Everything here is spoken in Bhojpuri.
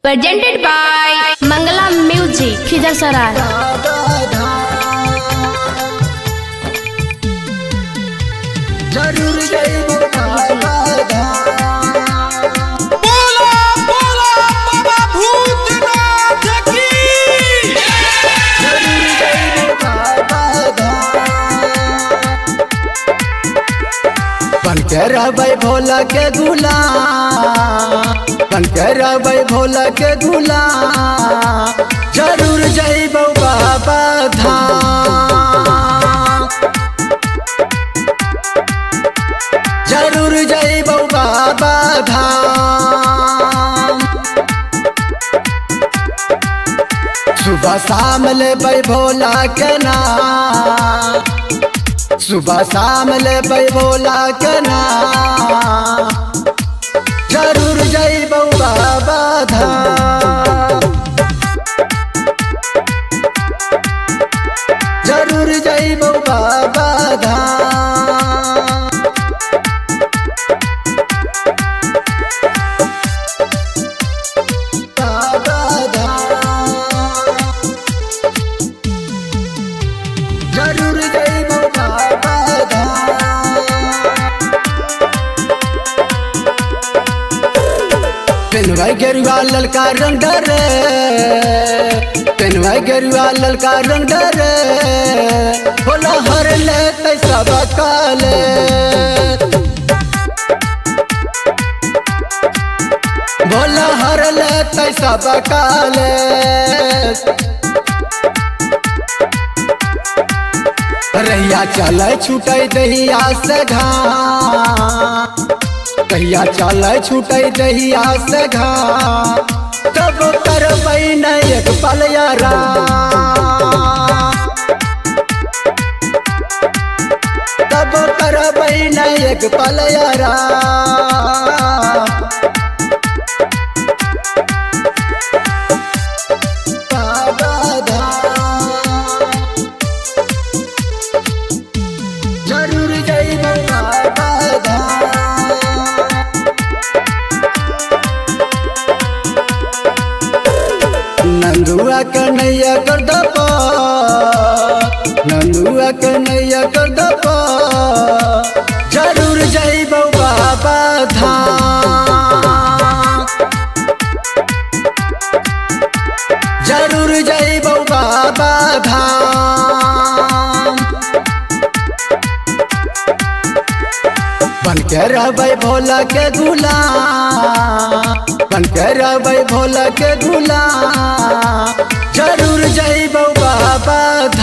presented by Mangala Music, Khizar जरूर जइबो बाबा धाम बोला बोला बाबा भूतनाथ की जरूर जइबो बाबा धाम बन के रहबै भोला के गुलाम बन के रहबै भोला के गुलाम जरूर जइबो बाबा धाम जरूर जइबो बाबा धाम सुबह शाम लेबै भोला के नाम सुबह शाम लेबै भोला के नाम जरूर जइबो बाबा धाम जरूर जइबो बाबा धाम बाबा धाम जरूर जइबो बाबा धाम पेनवाई गेरुआ ललका रंग डरे पेनवाई गेरुआ ललका रंग डरे बोला हर ले तैसा बकाले बोला हर ले तैसा बकाले रैया चले छूटे दहिया से घाम कहिया चले छूटे दहिया से घाम तब करबै न एक पल यारा तब करबै न एक पल यारा बाबा धाम जरूर जइबो बाबा धाम नंदुआ कन्हैया कर दपा नंदुआ कन्हैया कर दपा जरूर जइबो बाबा धाम जरूर जइबो बाबा धाम बन के रहबै भोला के गुलाम बन के रहबै भोला के गुलाम जरूर जइबो बाबा